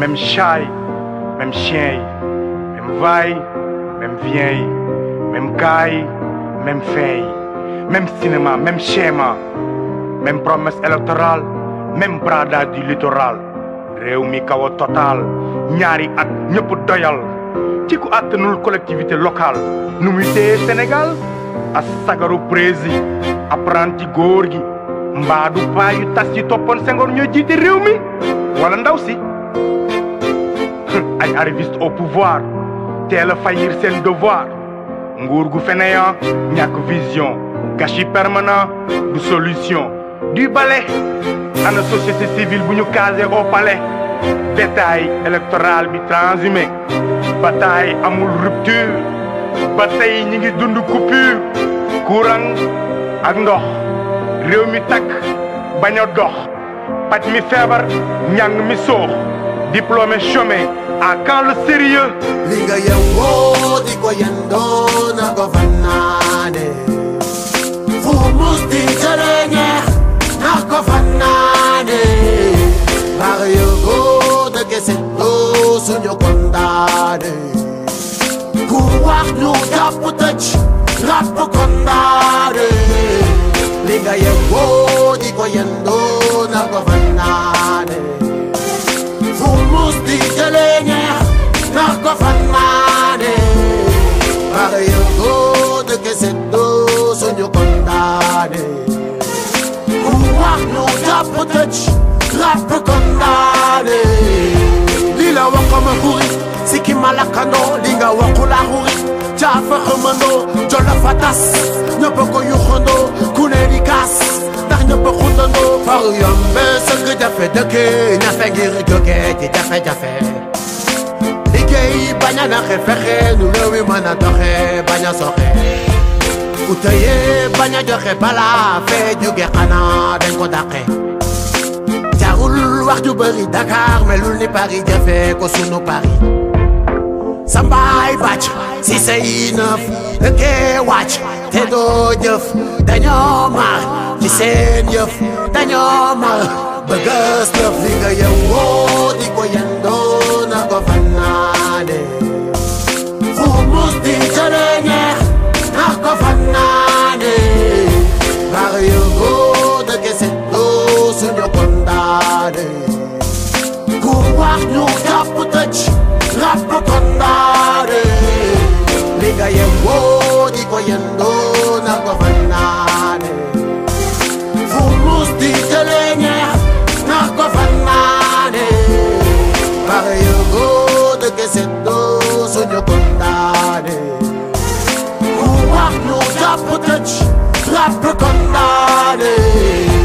même chat yi même chien yi même va yi même vient yi même gars yi même fin yi même cinéma même schéma même promesse électorale même bradage du littoral réew mi kaw a total ñaari at ñëpp doyal ci ku àttanul collectivité locale nu muy téye Sénégal a sagaru prési apprenti góor gi mbaadu paa yu tas yi toppoon Senghor ñoo jiite réew mi wala ndaw si ay arriviste au pouvoir teel a faillir seen devoir nguur gu fainéant ñàkk vision gâchis permanent du solution du balai ana société civile bu ñu casé au palais détail électoral bi transhumé bataille amul rupture ba tey ñi ngi dund coupure courant ak ndox réew mi takk bañ a dox paj mi feebar njàng mi soox diplômé chômé à quand le sérieux li nga yewoo di ko yendoo na ko fannaane fu mus di jëlee ñeex na ko fannaane baax yëgoo dëgg seddoo suñu kondaane ku wax ñu jàpp tëj ràpp kondaane li nga yewoo di ko yendoo na ko fannaane fu mus di jëlee ñeex na ko fannaane baax yëgoo dëgg seddoo suñu kondaane ku wax ñu jàpp tëj ràpp kondaane li la wax ko ma xuri sikki ma lakkandoo li nga waxu la xuri jaafa xamandoo jolo fa tas ñëpp ko yuxandoo ku ne di kaas ndax ñëpp xundandoo far yombe sëgg jafe dëkke ñafe ngir jóge ci jafe-jafe liggéey bañ a naxe fexe nu réew mi mën a doxe bañ a soxe ku tëye bañ a joxe balaa fee jóge xanaa dañ ko dàqe jarul wax ju bëri Dakar melul ni Paris jafe ko sunu Paris sambaay bàcc si say nëf dëkkee wàcc te doo jëf dañoo mar ci seen yëf dañoo mar bëggas lëf li nga yewoo di ko yendoo na ko fannaane fu mus di jëlee ñeex na ko fannaane bar yëgoo dëgg seddoo suñu kondaane ku wax ñu jàpp tëj ràpp kondaane li nga yewoo di ko yendoo na ko fannaane fu mus di jëlee ñeex na ko fannaane bar yëgoo dëgg seddoo suñu kondaane ku wax ñu jàpp tëj ràpp kondaane